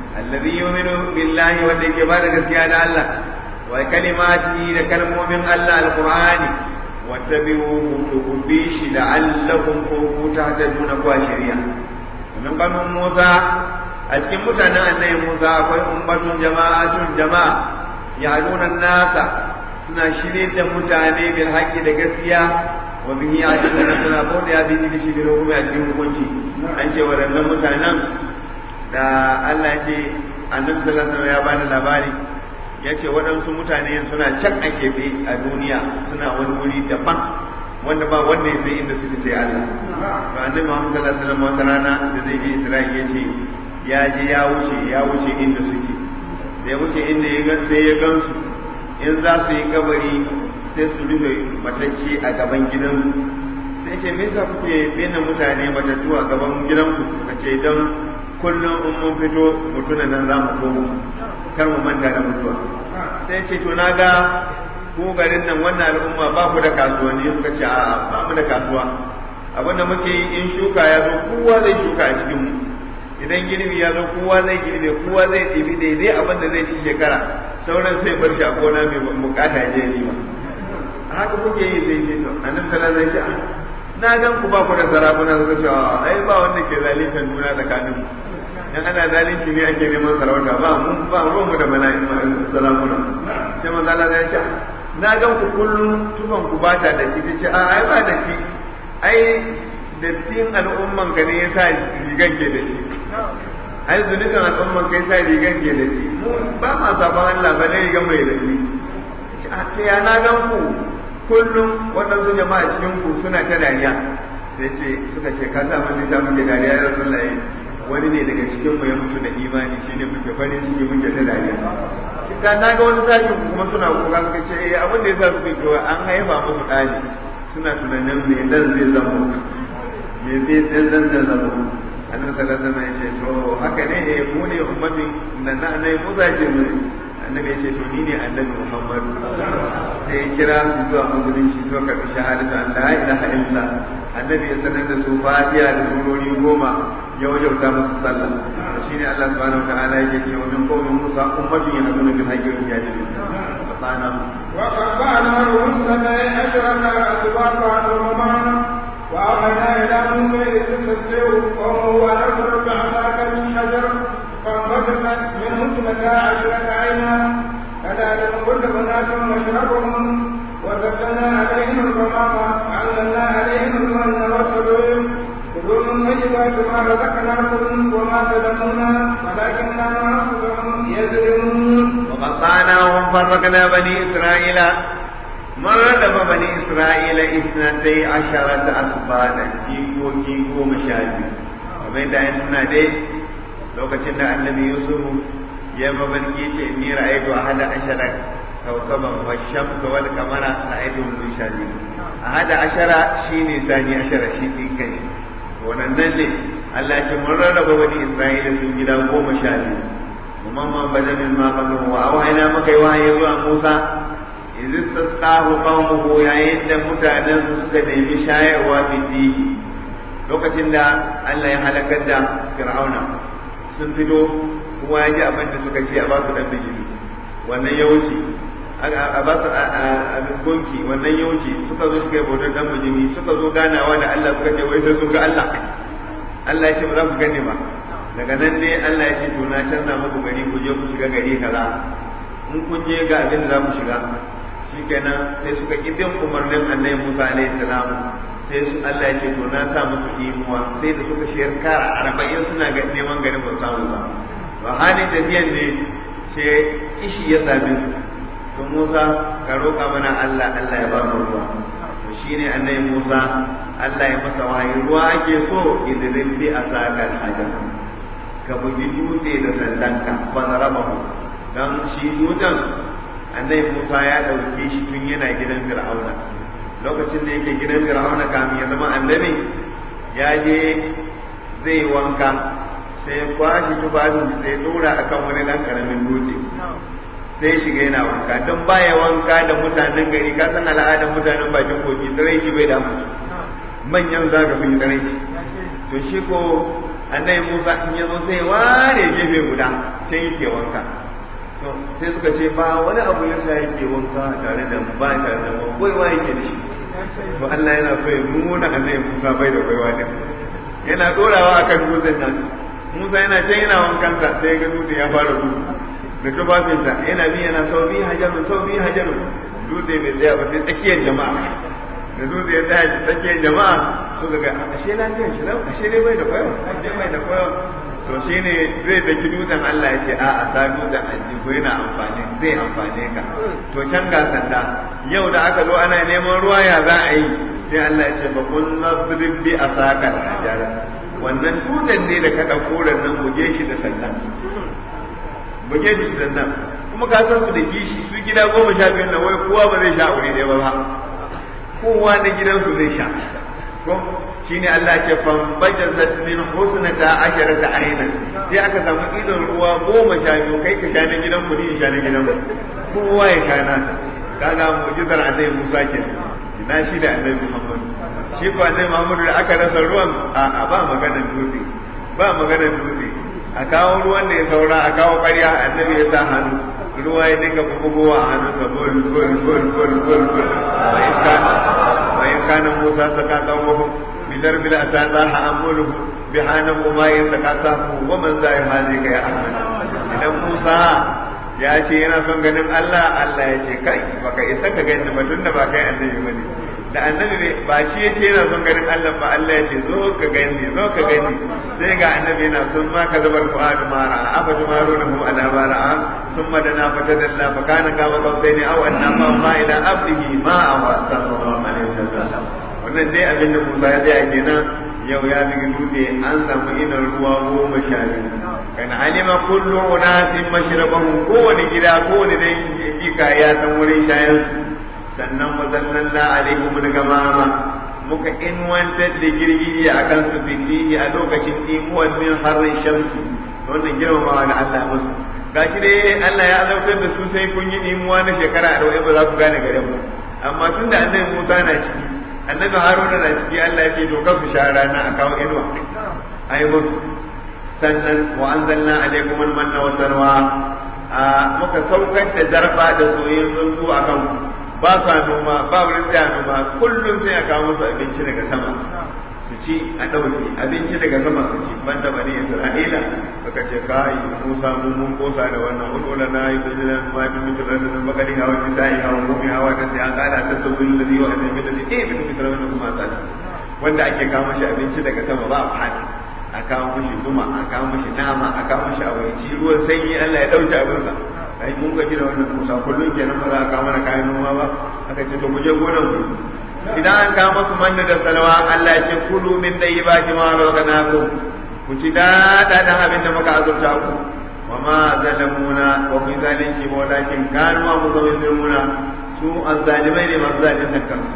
alladhi yu'minu billahi wanda yake ba da gaskiya da Allah wa kalimati da kalmomin Allah alqur'ani wattabi'uhu ku bi shi la'allakum ku tahtaduna ku shari'a min qamin Musa a cikin mutanen annabi Musa akwai ummatun jama'atun jama'a ya'luna nasa suna shirye da mutane bil haqqi da gaskiya wa bihi ajalla suna bauta ya bihi shi bil hukumi a cikin hukunci an ce waɗannan mutanen da Allah ce annabi sallallahu alaihi ya bani labari ya ce waɗansu mutane suna can a keɓe a duniya suna wani wuri daban wanda ba wanda ya sai inda suke sai Allah to annabi Muhammad sallallahu alaihi wasallam wata rana da zai je Isra'ila ya ce ya je ya wuce ya wuce inda suke da ya wuce inda ya ga sai ya gansu in za su yi kabari sai su rufe matacce a gaban gidansu sai ce me yasa kuke binne mutane matattu a gaban gidanku ka ce don kullum in mun fito mutuna nan za mu koma kar mu manta da mutuwa sai ce to na ga ku garin nan wannan al'umma ba ku da kasuwanni suka ce a ba mu da kasuwa abin da muke yi in shuka ya zo kowa zai shuka a cikin mu idan girbi ya zo kowa zai girbe kowa zai ɗibi daidai abin da zai ci shekara sauran sai bar shi a gona mai bukata je ni ba haka kuke yi zai ce to annabi sallallahu alaihi wasallam na gan ku ba ku da sarakuna suka ce ai ba wanda ke zalunta juna tsakanin mu dan ana zalunci ne ake neman sarauta ba mun ba ruwan mu da mala'ika salamuna sai manzo Allah ya ce na gan ku kullum tufan ku bata da ci ce a ai ba da ci ai dattin al'umman ka ne yasa rigan ke da ci ai zunubin al'umman ka yasa rigan ke da ci mu ba ma saban Allah ba ne rigan mai da ci a ta ya na gan ku kullum waɗansu jama'a cikin ku suna ta dariya sai ce suka ce ka sa mun da muke dariya ya rasulullahi wani ne daga cikin mu ya mutu da imani shine muke farin ciki muke ta dariya kita na ga wani sashin kuma suna kuka suka ce eh abin da yasa suka ce an haifa musu ɗani suna tunanin me dan zai zama me zai dan dan zai zama annabi sallallahu alaihi wasallam ya ce to haka ne eh mu ne ummatin nan na annabi Musa ce mu annabi ya ce to ni ne annabi Muhammad sai ya kira su zuwa musulunci zuwa karɓi shahadatu an la ilaha illa annabi ya sanar da su fatiha da surori goma ya wajauta musu sallah shine Allah subhanahu wa ta'ala yake cewa min qawmin Musa ummatun yahduna bil haqqi wa yahduna fatana wa qabbana rusulana ashraka asbaqa umman wa awhayna ila musa idh qawmuhu wa arsalna bi'asaka min hajar فانبجست منه اثنتا عشرة عينا كذلك كل أناس مشربهم وذللنا عليهم الغمام وعلمنا عليهم المن والسلوم كلوا من طيبات ما رزقناكم وما ظلمونا ولكن كانوا انفسهم يظلمون وقطعناهم فرقنا بني اسرائيل من ردف بني اسرائيل اثنتي عشرة اسباطا كيكو كيكو مشاهد ومن دعنا دي lokacin da annabi yusuf ya mabarki ce inni ra'aytu ahada ashara kawkaban wa shamsa wal qamara ra'aytu min shadi ahada ashara shine sani ashara shi din kai wannan ne Allah ya ce mun rarraba wani Isra'ila sun gida goma sha biyu kuma man badamin ma qablu wa awhayna maka wahayi zuwa Musa idh istasqahu qaumuhu yayin da mutanen su suka nemi shayarwa fitihi lokacin da Allah ya halakar da Fir'auna sun fito kuma ya ji abin da suka ce a ba su dan bijimi wannan ya wuce a ba su abin gonki wannan ya wuce suka zo suka yi bautar dan bijimi suka zo ganawa da Allah suka ce wai sai sun ga Allah Allah ya ce ba za ku gane ba daga nan ne Allah ya ce to na canza muku gari ku je ku shiga gari kaza in kun je ga abin da za ku shiga shikenan sai suka ki bin umarnin Annabi Musa alaihi salam sai su Allah ya ce to na sa musu imuwa sai da suka shiyar kara arba'in suna ga neman garin ba samu ba ba halin tafiyan ne sai kishi ya same su to Musa ka roƙa mana Allah Allah ya ba mu ruwa to shine annabi Musa Allah ya masa wahayi ruwa ake so idan bi asakal hajar ka bugi dutse da sandanka ba zarabahu dan shi dutsen annabi Musa ya dauke shi tun yana gidan Fir'auna lokacin da yake gidan fir'auna kamin ya zama annabi ya je zai wanka sai ya kwashi tufafin sai dora akan wani dan karamin dutse sai shiga yana wanka don baya wanka da mutanen gari ka san al'adar mutanen bakin kogi tsiraici bai damu manyan zaga sun yi tsiraici to shi ko annabi Musa in ya zo sai ware gefe guda can yake wanka to sai suka ce ba wani abu ya sa yake wanka tare da ba tare da ba baiwa yake da shi to Allah yana so ya nuna annabi Musa bai da baiwa din yana dorawa akan dutsen nan Musa yana can yana wankansa sai ga dutse ya fara gudu da tufafinsa yana bi yana sau bi hajarun sau bi hajarun dutse bai tsaya ba sai tsakiyar jama'a da dutse ya tsaya tsakiyar jama'a suka ga ashe lafiyar shi lau ashe dai bai da kwayo ashe bai da kwayo to shi ne zai daki dutsen Allah ya ce a a sa dutsen aljihu yana amfani zai amfane ka to can ga sanda yau da aka zo ana neman ruwa ya za a yi sai Allah ya ce ba kun nadrib bi asaka ajara wannan dutsen ne da ka dauko nan buge shi da sandan buge shi da sandan kuma ka san su da kishi su gida goma sha biyu nan wai kowa ba zai sha aure ɗaya ba ba kowa na gidansu zai sha ko shine Allah ce fambajazat min husnata asharata aina sai aka samu idon ruwa goma sha biyu kai ka sha na gidan mu ni sha na gidan mu kowa ya sha nasa kaga mu'jizar annabi Musa ke ina shi da annabi Muhammad shi ko annabi Muhammad da aka rasa ruwan a ba maganar dutse ba maganar dutse a kawo ruwan da ya saura a kawo ƙarya annabi ya sa hannu ruwa ya dinga bugowa a hannunsa bol bol bol bol bol bol bayan kana bayan kana Musa saka kawo بدرب الأسى طاح أموله بحانه ما يتقاسه ومن زائر هذه يا أحمد إذا موسى ya ce yana son ganin Allah Allah ya ce kai baka isa ka gani ba tunda ba kai annabi bane da annabi ne ba shi ya ce yana son ganin Allah ba Allah ya ce zo ka gani zo ka gani sai ga annabi yana son ma ka zabar fu'adu mara afa tumarunahu ala mara summa dana fatadalla fa kana kama qausaini aw annama ma ila abdihi ma awa sallallahu alaihi wasallam wannan dai abin da Musa ya tsaya kenan yau ya bi dutse an samu idan ruwa goma sha biyu kan alima kullu unasin mashrabahum kowane gida kowane dai kika ya san wurin shayan su sannan wazallalna alaihim gamama muka inwantar da girgiji a kan su fitihi a lokacin imuwan min harin shamsi wannan girmamawa da Allah musu gashi dai Allah ya azabtar da su sai kun yi imuwa na shekara arba'in ba za ku gane garin ba amma tun da annabi Musa na ciki annabi Haruna na ciki Allah ya ce to ka su sha rana a kawo inuwa ai musu sannan wa anzalna alaikum al-manna wa salwa muka saukar da zarba da soyayyen tsuntsu a kan ba sa noma ba wurin tsaya noma kullum sai a kawo musu abinci daga sama su ci a ɗauki abinci daga sama su ci banda bani isra'ila suka ce kai musa mun mun kosa da wannan ulula na yi da jiran ma bi mutu da nan bakari hawa ni sai hawa mu hawa ta sai an kada ta tabbin da wa da bi da eh bi mutu da kuma ta wanda ake kawo shi abinci daga sama ba fadi a kawo mishi zuma a kawo mishi nama a kawo mishi abinci ruwan sanyi Allah ya dauke abinsa ai mun gaji da wannan musa kullum kenan ba za a kawo mana kayan noma ba aka ce to ku je gonan ku idan an kawo masu manna da salwa Allah ya ce kulu min dayyibati ma razaqnakum ku ci dada da abin da muka azurta ku wa ma zalamuna wa fi zalunci ba walakin kanu ma muzawwiruna su azzalimai ne masu zalunta kansu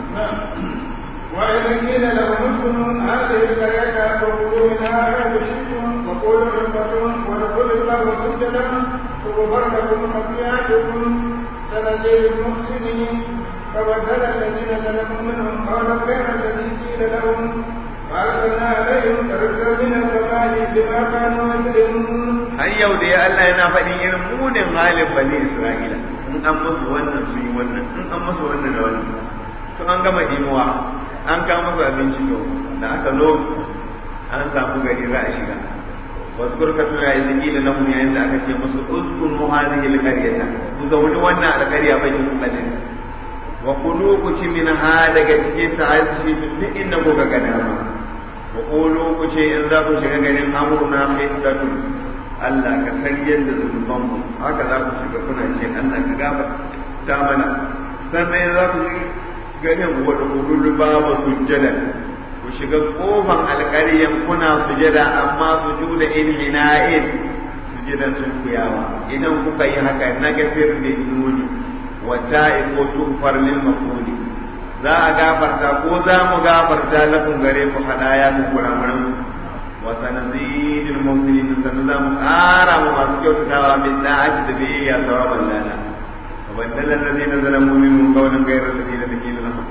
وإذ قيل لهم اسكنوا هذه القرية فكلوا منها حيث شئتم وقولوا حكمة وادخلوا الباب سجدا فغفر لكم خطيئاتكم سنزيد المحسنين فبدل الذين ظلموا منهم قولا غير الذي قيل لهم وأرسلنا عليهم رجلا من السماء بما كانوا يظلمون har yau da ya Allah yana faɗin irin munin halin bani Isra'ila in an musu wannan su yi wannan in an musu wannan da wannan to an gama imuwa an kawo musu abinci to da aka zo an samu gari za a shiga wasu kurkatu ya yi zikila na mu yayin da aka ce musu uskun muhadihi alqaryata ku zauni wannan alqarya bai ku kadin wa kulu ku ci min ha daga cikin ta aisi duk inda ku ga gana ma wa kulu ku ce in za ku shiga garin amruna hiddatun Allah ka san yadda zunuban mu haka za ku shiga kuna ce Allah ka gaba ta mana sannan za ku shiga ganin wadda kululu babu sujjada ku shiga kofan alƙaryan kuna sujada amma su juda in hina'in sujadan sun kuyawa idan kuka yi haka na gafir da nuni wata ko tufar lil mafuli za a gafarta ko za mu gafarta lafin gare ku hadaya ku kuramuran wa sanazidul muhsinin sannan za mu ƙara mu masu kyautatawa bin da'ati da biyayya sawaban lana وبدل الذين ظلموا منهم قولا غير الذي قيل لهم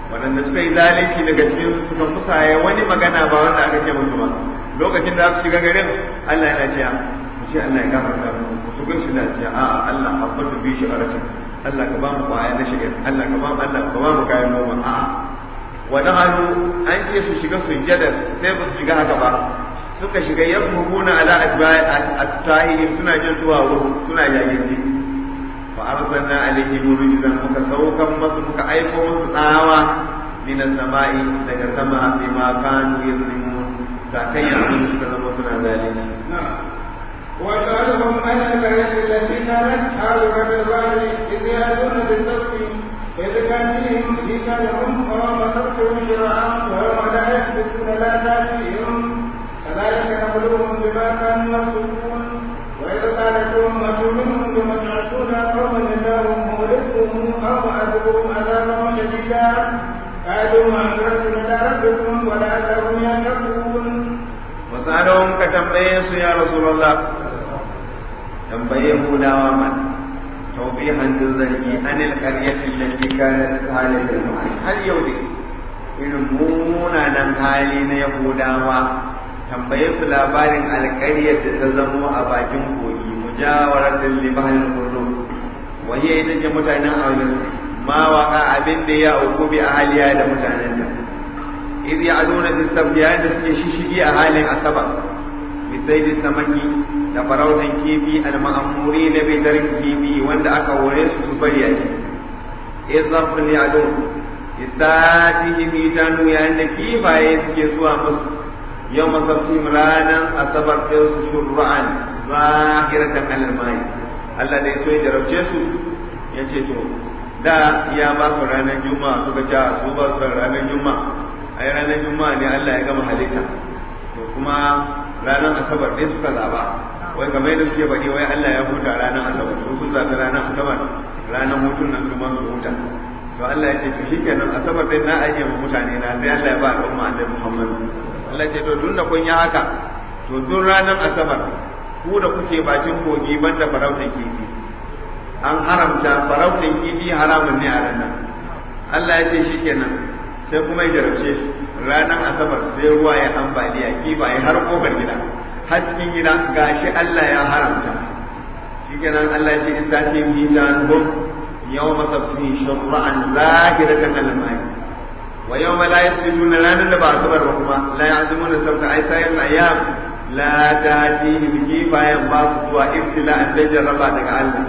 waɗanda suka yi zalunci daga cikin su suka musaye wani magana ba wanda aka ce musu ba lokacin da su shiga garin Allah yana cewa ku ce Allah ya gafarta mu ku su gaisu da cewa a'a Allah habbatu bi shi'aratin Allah ka ba mu kwaya na shigar Allah ka ba mu Allah ka ba mu kayan noma a'a wani hannu an ce su shiga sujjadar sai ba su shiga haka ba suka shiga yasmuna ala astahihim suna jin zuwa wurin suna jagindi fa arsalna alaihim rijzan muka saukan masu muka aiko musu tsawa min samai daga sama bima kanu yazlimun sakayya abin suka zama suna zalunci وسألهم عن القرية التي كانت حاضرة البحر إذ يأتون بالسبت إذ تأتيهم حيتانهم ويوم سبتهم شرعا ويوم لا يسبتون لا تأتيهم كذلك نبلوهم بما كانوا يفسقون وإذ قالت أمة منهم لم تعصون قوما الله مهلكهم أو معذبهم عذابا شديدا قالوا معذرة إلى ربكم ولعلهم يتقون وسألهم كتنبيه يا رسول الله تنبيه دواما توضيحا للذري عن القرية التي كانت حالة المعين هل يودي irin munanan hali na Yahudawa tambaye su labarin alƙaryar da ta zamo a bakin kogi mujawarar da limanin kurdu waye ita ce mutanen aunin ma waka abin da ya auku bi a haliya da mutanen da idh ya'duna fi sabbiya da suke shishigi a halin asaba bi saidi samaki da farautan kifi al ma'amuri na bidarin kifi wanda aka hore su su bari a ci idh zarfun ya'dun istatihi mitanu yayin da kifaye suke zuwa musu yau masarfin ranar asabar ɗin su shurra'an zahiratan alalmai Allah da ya so ya jarabce su ya ce to da ya ba su ranar juma'a suka ce su ba su ranar juma'a ai ranar juma'a ne Allah ya gama halitta to kuma ranar asabar ɗin suka zaba wai kamar yadda suke baɗi wai Allah ya huta ranar asabar su sun zaɓi ranar asabar ranar hutun nan su ma su huta to Allah ya ce to shikenan asabar ɗin na ajiye ma mutane na sai Allah ya ba al'umma annabi Muhammad Allah ce to tun da kun yi haka to duk ranar asabar ku da kuke bakin kogi banda farautan kifi an haramta farautan kifi haramun ne a ranar Allah ya ce shikenan sai kuma ya jarabce shi ranar asabar sai ruwa ya ambaliya kifaye har kofar gida har cikin gida gashi Allah ya haramta shikenan Allah ya ce in ta ce mitan hum yawma sabtin shur'an zahiratan al-ma'i ويوم لا يسجدون لا نلبى صبر وكما لا يعزمون السبت أي سائر الأيام لا تأتيهم كيفا ينباس سوى ابتلاء تجربا دك الله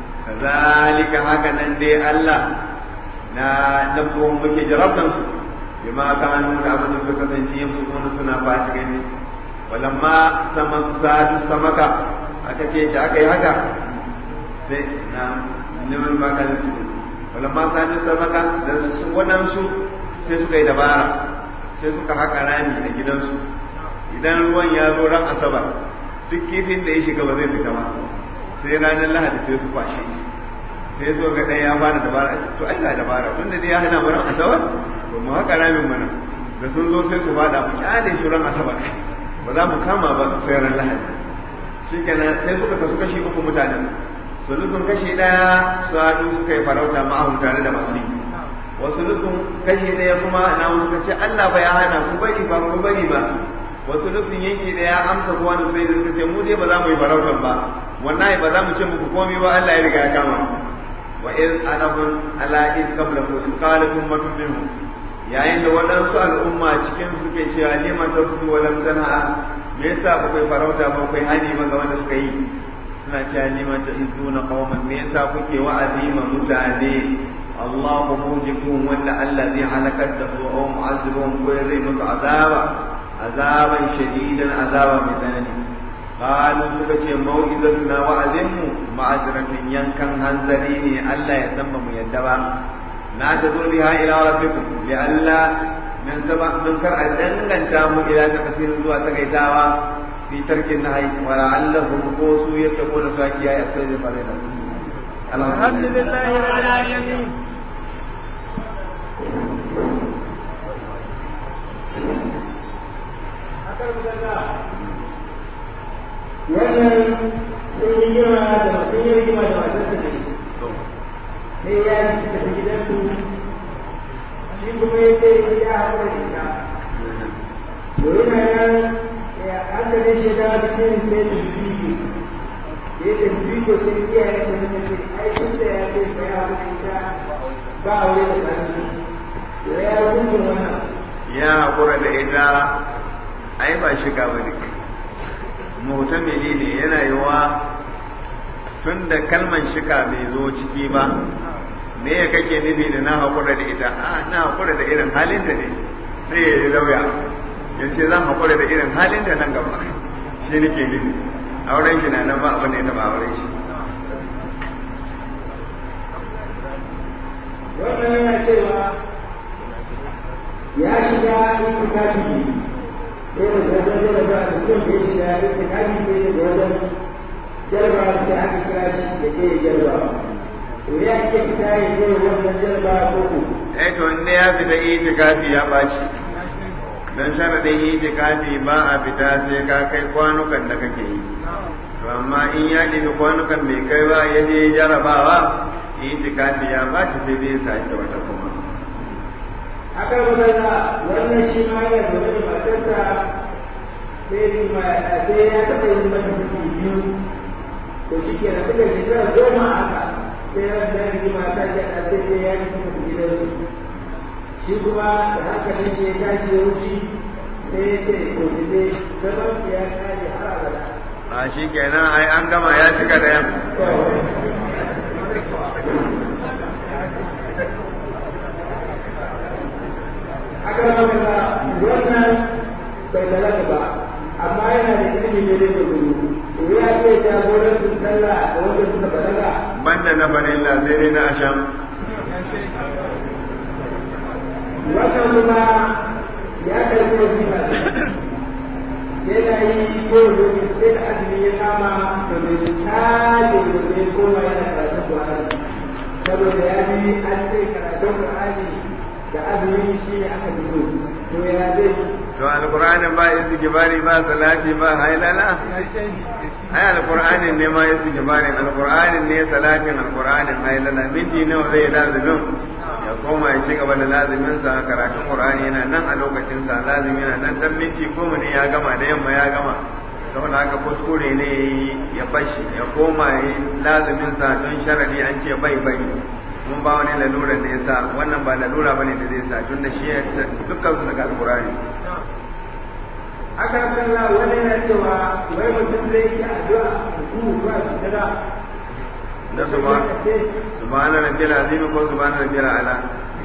كذلك هكذا دي الله نا نبوهم مكي جربتم بما كانوا نعبد سكة يمسكون سنة فاتقين ولما سمك ساد السمكة أكتشي جاكي هكا سي نعم نمن ما كان ولما ساد السمكة ونمسو sai suka yi dabara sai suka haka rami a gidansu idan ruwan ya zo ran asabar duk kifin da ya shiga ba zai fita ba sai ranar lahadi sai su kwashe sai so ga ɗaya ya fara dabara to ai ga dabara tun da dai ya hana mu ran asabar to mu haka ramin mana da sun zo sai su fada mu kyale shi ran asabar ba za mu kama ba sai ran lahadi shikenan sai suka kasu kashi uku mutanen sulusun kashi ɗaya su haɗu suka yi farauta ma'ahun tare da masu yi wasu nufin kashi ɗaya kuma na wani ce Allah ba ya hana ku bari ba ku bari ba wasu nufin yanki da ya amsa ko wani sai da suka ce mu dai ba za mu yi farautan ba wallahi ba za mu ce muku komai ba Allah ya riga ya kama wa iz anahum ala iz qablahu iz qalat ummatun minhum yayin da waɗansu al'umma cikin su ke cewa liman tasbu wa lam tanha me yasa ba kai farauta ba kai hani ba ga wanda suka yi suna cewa liman ta'izuna qauman me yasa kuke wa'azi ma mutane الله موجبهم ولا الذي هلكت او معذبهم ويريهم عذابا عذابا شديدا عذابا مثاني قالوا سكتي موئذتنا وعزم معذرة ينكن هنزليني ألا يسمم يدبا نعتذر بها إلى ربكم لئلا من سبع من كر أدنغن تامو إلى تقصير زوا تقيتاوا في ترك النهي ولعلهم قوسوا يتقون ساكيا يأخذ فريدا الحمد لله رب العالمين wannan sun yi girma da sun yi rigima da matar ta sai ya yi tafi gidansu shi kuma ya ce ya haɗa da ita to yana nan ya aka ne shi da cikin sai da bibi da ya tafi ko sai iyaye da suka ce ai tun da ya ce ba ya haɗa da ita ba aure da tsani to ya hukunta wannan ya haƙura da ita ai ba shiga ba ne mutamili ne yana yiwa tun da kalman shika bai zo ciki ba me ya kake nufi da na haƙura da ita a na haƙura da irin halin da ne sai ya yi lauya ya ce zan haƙura da irin halin da nan gaba shi nake nufi auren shi na nan ba abin da ya taɓa auren shi wannan yana cewa ya shiga itikafi sai da wajen jaraba da mutum da ya shiga itikafi sai da wajen jaraba sai aka kira shi da ke jaraba to ya ke fita ya je wannan jaraba ko ko eh to in ya fita itikafi ya ɓaci dan sharadin itikafi ba a fita sai ka kai kwanukan da kake yi to amma in ya ɗebi kwanukan bai kai ba ya je jarabawa itikafi ya ɓaci sai dai sake wata kuma aka magana wannan shi ma yana zaune da matarsa sai ma sai ya taɓa yin mata ciki biyu to shi ke da suka shekara goma haka sai ran da rigima sa ya ɗa sai sai ya tafi tafi gidansu shi kuma da hankalin shi ya tashi ya wuce sai ya ce to ki sai zaman su ya kare har abada a shi kenan ai an gama ya cika da yan aka magana wannan bai balaga ba amma yana da ilimi ne da gudu to ya ce jagorancin sallah da wanda suka balaga banda na farilla sai dai na asham wannan kuma ya karɓi wajiba yana yi ko lokaci sai da azumi ya kama to bai tashi da zai koma yana karatun Qur'ani saboda ya bi an ce karatun Qur'ani da azumi shi ne aka fi so to ya zai to alqur'anin ba istighfari ba salati ba hailala ai alqur'anin ne ma istighfarin alqur'anin ne salatin alqur'anin hailala minti nawa zai lazumin ya koma ya ci gaba da lazumin sa karatun qur'ani yana nan a lokacin sa lazumi yana nan dan minti goma ne ya gama da yamma ya gama saboda haka kuskure ne ya bashi ya koma ya yi lazumin sa don sharadi an ce bai bai mun ba wani lalura da ya sa wannan ba lalura bane da zai sa tun da shi dukkan su daga alqur'ani aka kalla wani yana cewa wai mutum zai yi addu'a ku ba su kada na subhana rabbil azim ko subhana rabbil ala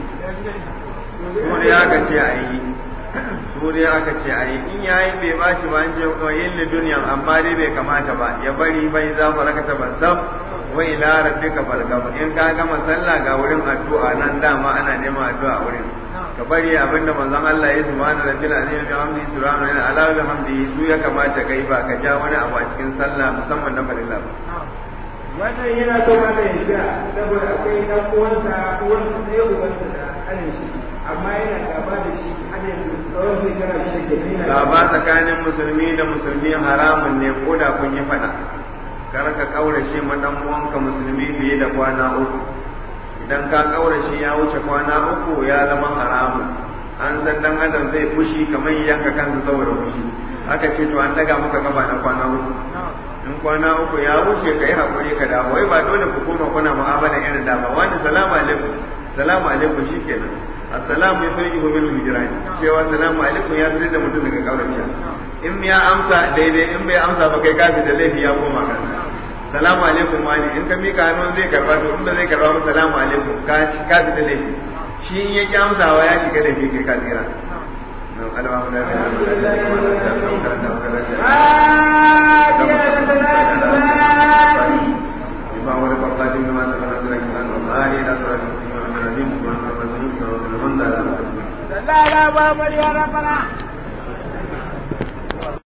suri aka ce a yi suri aka ce a yi in yayi bai ba shi ba an ce ko yin li duniyan amma dai bai kamata ba ya bari bai za ku rakata ban sam wa ila rabbika fargab in ka gama sallah ga wurin addu'a nan dama ana neman addu'a wurin ka bari abinda manzon Allah ya subhana rabbil azim bi hamdi subhana ala bi hamdi su ya kamata kai ba ka ja wani abu a cikin sallah musamman na farilla ba wannan yana so ma da yarda saboda akwai dan uwansa uwansa ɗaya uwansa da ƙanin shi amma yana gaba da shi har yanzu tsawon shekara shida ke nuna gaba tsakanin musulmi da musulmi haramun ne ko da kun yi faɗa kar ka kaurace ma dan uwanka musulmi fiye da kwana uku idan ka kaurace ya wuce kwana uku ya zama haramun an san dan adam zai fushi kamar yanka kansa saboda fushi aka ce to an daga maka kafa na kwana uku in kwana uku ya wuce ka yi haƙuri ka dawo wai ba dole ku koma kuna mu'amala irin da ba wani salamu alaikum salamu alaikum shikenan assalamu ya sarki hu minhu hijrani cewa salamu alaikum ya fitar da mutum daga kaurace in ya amsa daidai in bai amsa ba kai kafi da laifi ya koma kan salamu alaikum wani in ka mika hannun zai karba to in ba zai karba ba salamu alaikum ka kafi da laifi shi in ya ki amsawa ya shiga da kai ka tsira لا لا بابا يا ربنا